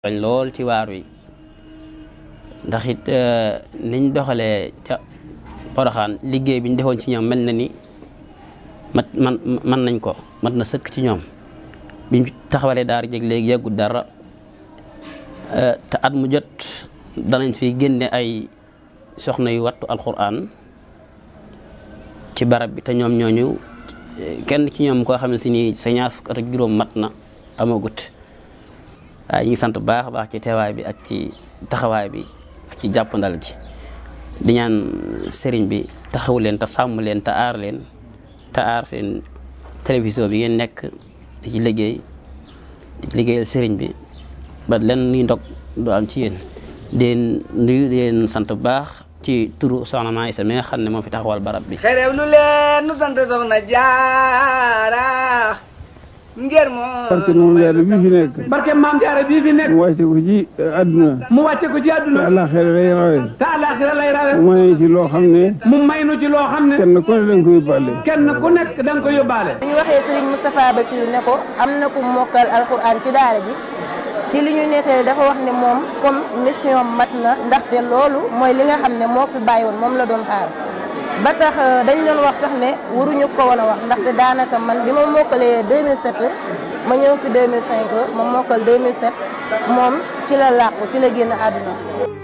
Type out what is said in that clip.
dañ lool ci waar wi ndax it niñ doxalee ca Poroxaan liggéey bi ñu defoon ci ñoom mel na ni mat man man nañ ko mat na sëkk ci ñoom biñ taxawalee daara jeg léegi yàggut dara te at mu jot danañ fi génne ay soxna yu wattu alxuraan ci barab bi te ñoom ñooñu kenn ci ñoom koo xam ne si ni sa ñaar fukk at ak juróom mat na amagut waaye ñu ngi sant baax a baax ci teewaay bi ak ci taxawaay bi ak ci jàppandal gi di ñaan sëriñ bi taxaw leen te sàmm leen te aar leen te aar seen télévision bi ngeen nekk di ci liggéey di ci liggéeyal sëriñ bi ba len nuy ndog du am ci yéen deen nuyu leen sant bu baax ci turu soxna Maa Isa mi nga xam ne moo fi taxawal barab bi xerew lu leen nu sant soxna jaara ngir moo barke moom jaara bii fi nekk barke maam jaara bii fi nekk mu wàcce ko ci àdduna mu wàcce ko ci te àdduna àllaaxira lay rawe te àllaaxira lay rawe mu may ci loo xam ne mu may nu ci loo xam ne kenn ku ne danga koy bàlle kenn ku nekk da nga ko yóbbaale bu ñu waxee Serigne Moustapha Bassirou ne ko am na ku mokkal alxuraan ci daara ji ci li ñu nettali dafa wax ne moom comme mission mat na ndaxte loolu mooy li nga xam ne moo fi bàyyi woon moom la doon xaar ba tax dañ doon wax sax ne waruñu ko woon a wax ndaxte daanaka man bi ma mokkalee 2007 ma ñëw fi 2005 ma mokkal 2007 moom ci la làqu ci la génn àdduna